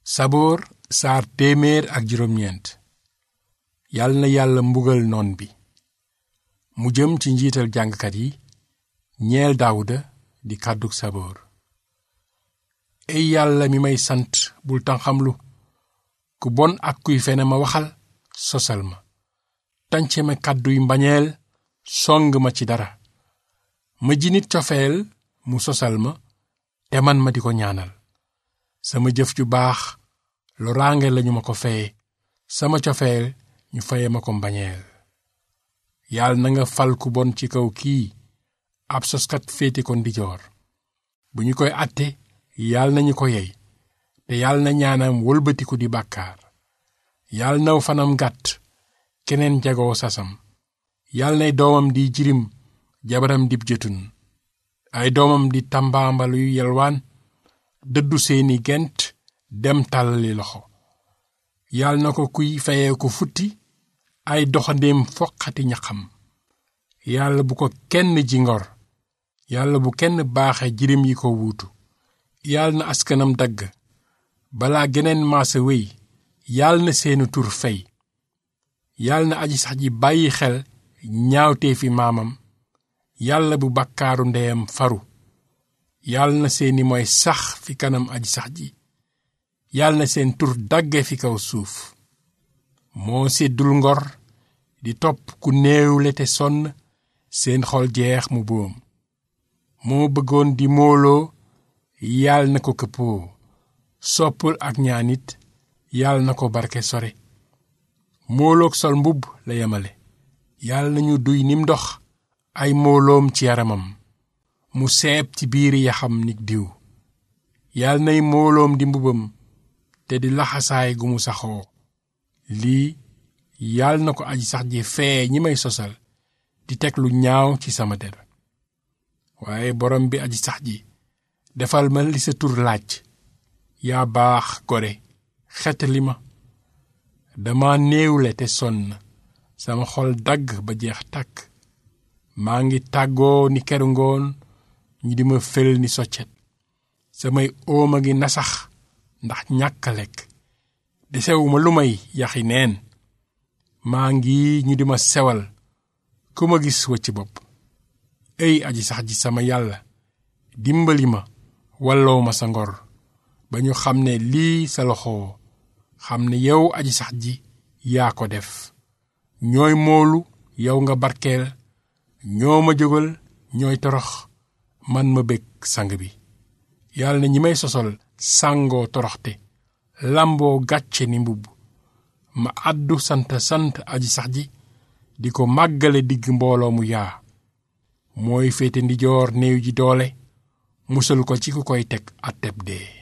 saboor saar téeméer ak juróom-ñeent yal na yàlla mbugal noon bi mu jëm ci njiital jàngkat yi ñeel daawuda di kàddug saboor ey yàlla mi may sant bul tanxamlu ku bon ak kuy fene ma waxal sosal ma tànce ma kàdduy mbañeel song ma ci dara ma ji nit cofeel mu sosal ma te man ma di ko ñaanal sama jëf ju baax loraange lañu ma ko feye sama cofeel ñu feye ma ko mbañeel yàlla na nga fal ku bon ci kaw kii ab soskat féete ko ndijoor bu ñu koy àtte yàlla nañu ko yey te yàlla na ñaanam wëlbatiku di bàkkaar yàlla naw fanam gàtt keneen jagoo sasam yàlla nay doomam di jirim jabaram dib jëtun ay doomam di tambaambalu yu yelwaan dëddu seeni gent dem tàllali loxo yàlla na ko kuy fayee ko futti ay doxandéem foqati ñaxam yàlla bu ko kenn ji ngor yàlla bu kenn baaxe jirim yi ko wuutu yàlla na askanam dagg balaa geneen maasa wéy yàlla na seeni tur fey yàlla na aji sax ji bàyyi xel ñaawtee fi maamam yàlla bu bakkaaru ndeyam faru yàlla na seeni mooy sax fi kanam aji sax ji yàlla na seen tur dagge fi kaw suuf moo séddul ngor di topp ku néewle te sonn seen xol jeex mu boom moo bëggoon di mooloo yàlla na ko këppoo soppul ak ñaanit yàlla na ko barke sore mooloog sol mbubb la yemale yàlla nañu duy nim ndox ay mooloom ci yaramam mu seeb ci biiri yaxam nik diw yàlla nay mooloom di mbubam te di laxasaay gu mu saxoo lii yàlla na ko aji sax ji fee ñi may sosal di teg lu ñaaw ci sama der waaye borom bi aji sax ji defal ma li sa tur laaj yaa baax gore xet li ma dama néewle te sonn sama xol dagg ba jeex tàkk maa ngi tàggoo ni keru ngoon ñu di ma fel ni soccet samay óoma ngi nasax ndax ñàkk a lekk desewuma lu may yaxi neen maa ngi ñu di ma sewal ku ma gis wëcc bopp ey aji sax ji sama yàlla dimbali ma walloo ma sa ngor ba ñu xam ne lii sa loxo xam ne yow aji sax ji yaa ko def ñooy moolu yow nga barkeel ñoo ma jógal ñooy torox man ma bég sang bi yàlla na ñi may sosol sàngoo toroxte làmboo gàcce ni mbubb ma àddu sant sant aji sax ji di ko màggale digg mbooloo mu yaa mooy féete ndijoor néew ji doole musal ko ci ku koy teg atteb dee